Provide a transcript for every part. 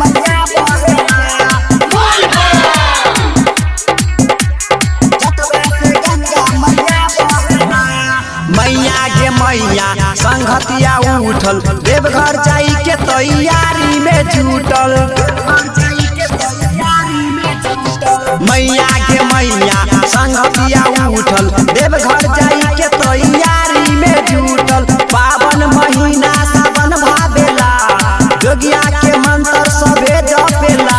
मैया गे मैया संघतिया उठल देवघर जाई के तैयारी में जुटल मैया के मैया संघतिया उठल देवघर जाई के तैयारी में जुटल पावन महीना सावन भावेला जोगिया के मंत्र सबे जपेला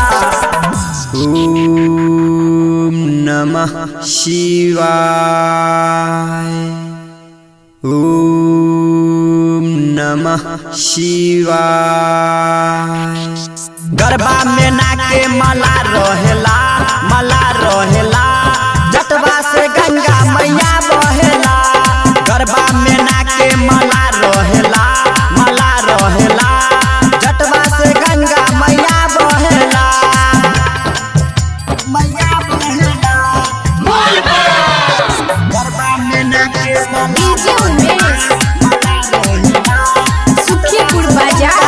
ओम नमः शिवाय ओम नमः शिवाय गरबा में नाके मला रहेला मला रहेला जटवा से गंगा मैया बहेला गरबा में नाके मला रहेला मला रहेला जटवा से गंगा मैया बहेला गरबा में नाके डीजे उमेश सुखीपुर बाजार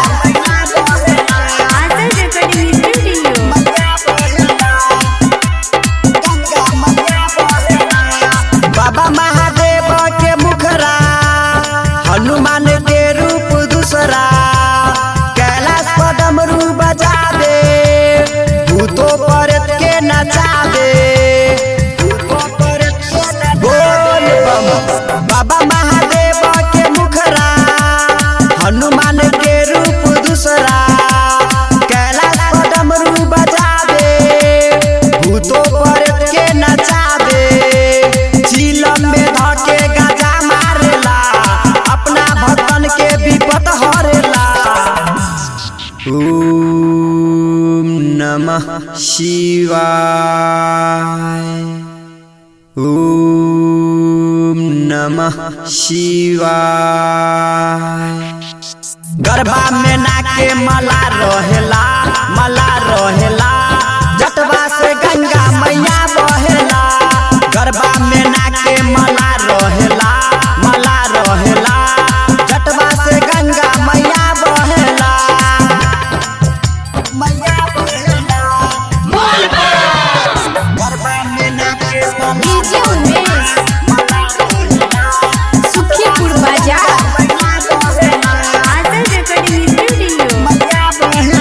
आदर रिकॉर्डिंग स्टूडियो बाबा महादेव के मुखरा हनुमान के रूप दूसरा कैलाश पदमरू बजा दे भूतो परत के नचा दे बोल बम बाबा महादेव के मुखरा हनुमान के रूप दूसरा कैलाश पदमरू बजा दे भूतो परत के नचा दे चिलम में धके गाजा मारेला अपना भक्तन के विपत हरेला ओम नमः शिवाय ओम नमः शिवाय गरबा में नाके मला रहेला मला रहेला जटवा से गंगा मैया बहेला गरबा में नाके मला रहेला मला रहेला जटवा से गंगा मैया बहेला गरबा में नाके डीजे उमेश सुखीपुर बाजार आदर रिकॉर्डिंग स्टूडियो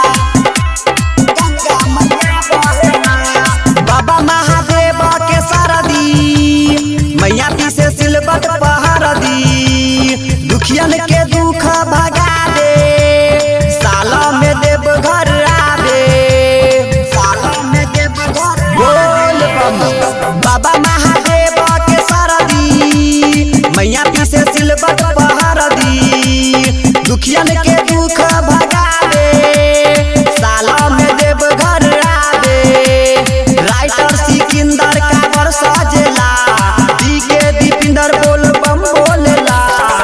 बाबा महादेव के सरदी मैया पीछे सिलबट पहर दी दुखियन के दुख भगा दे साल में देव घर आवे साल में देव घर बोल बम बाबा महादेव के सरदी मैया पीछे सिलबट पहर दी दुखियन के दुख भगा दे साल में देव घर आवे राइटर सिकंदर काबर सजेला दी के दीपिंदर बोल बम बोलेला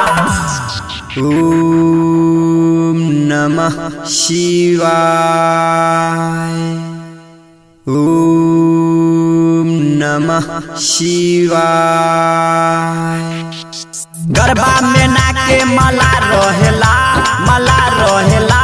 ओम नमः शिवाय ओम नमः शिवाय गरबा में नाके मला रहेला मला रहेला